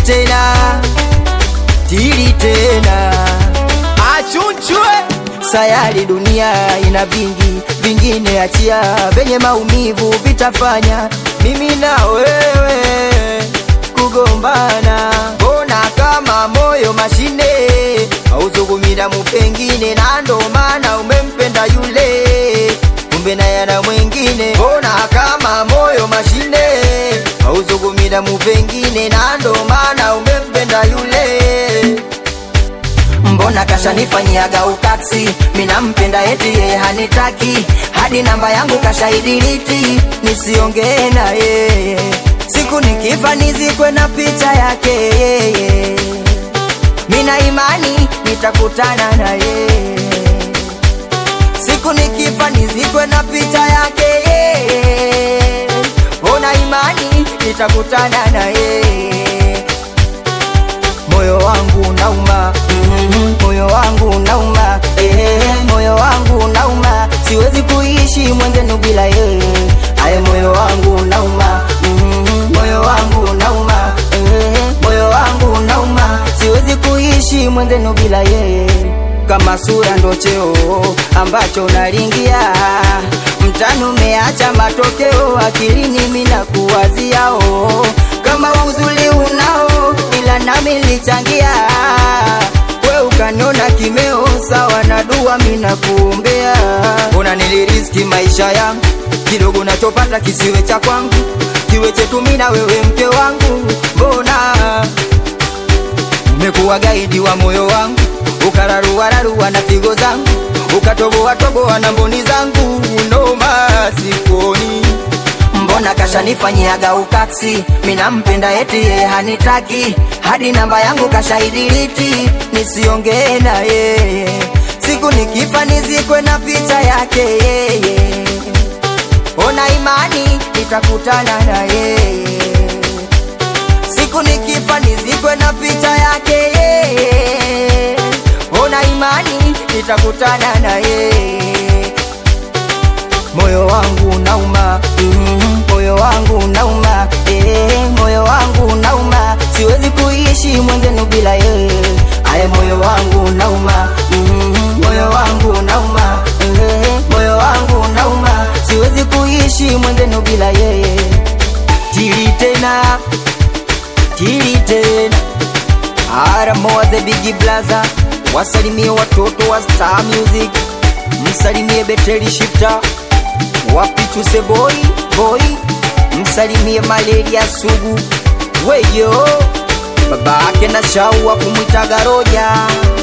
tena tili tena achunchwe sayari dunia ina vingi vingine achia venye maumivu vitafanya mimi na wewe kugombana mbona kama moyo mashine hauzungumira mupengine na ndo maana umempenda yule kumbe naye ana mwingine mbona kama moyo mashine hauzungumira mupengine na ndo maana umempenda yule mbona kashanifanyiaga utaksi minampenda eti yeye hanitaki hadi namba yangu kashaidiliti nisiongee na yeye siku nikifa nizikwe na picha yake yeye mina imani nitakutana na yeye siku nikifa nizikwe na picha yake yeye ona imani nitakutana na yeye moyo wangu nauma mm, moyo wangu nauma eh, moyo wangu nauma siwezi kuishi mwenzenu bila yeye aye moyo wangu nauma mm, moyo wangu nauma eh, moyo wangu nauma siwezi kuishi mwenzenu bila yeye kama sura ndo cheo ambacho nalingia mtani umeacha matokeo akilini mina kuwaziao kama uzuli unao ila nami lichangia we ukaniona kimeo sawa na dua mina kuombea una niliriski maisha yangu kidogo nachopata kisiwe cha kwangu kiwe chetu mina wewe mke wangu mbona umekuwa gaidi wa moyo wangu ukararuararua na figo zangu ukatoboatoboa na mboni zangu noma sikoni mbona kashanifanyiaga ukaksi minampenda eti yeye hanitaki hadi namba yangu kashaidiliti nisiongee na yeye siku nikifa nizikwe na picha yake yeye ona imani nitakutana na yeye siku nikifa nizikwe na picha yake yeye ona imani nitakutana na yeye moyo wangu nauma mm, moyo wangu nauma eh, moyo wangu nauma siwezi kuishi mwenzenu bila yeye aye moyo wangu nauma mm, moyo wangu nauma eh, moyo wangu nauma siwezi kuishi mwenzenu bila yeye tili tena tili tena aramoa the bigi blaza wasalimie watoto wa star music msalimie beteli shifter wapichuse boy boy msalimie malaria sugu weyo babake na shau wa kumwitaga roja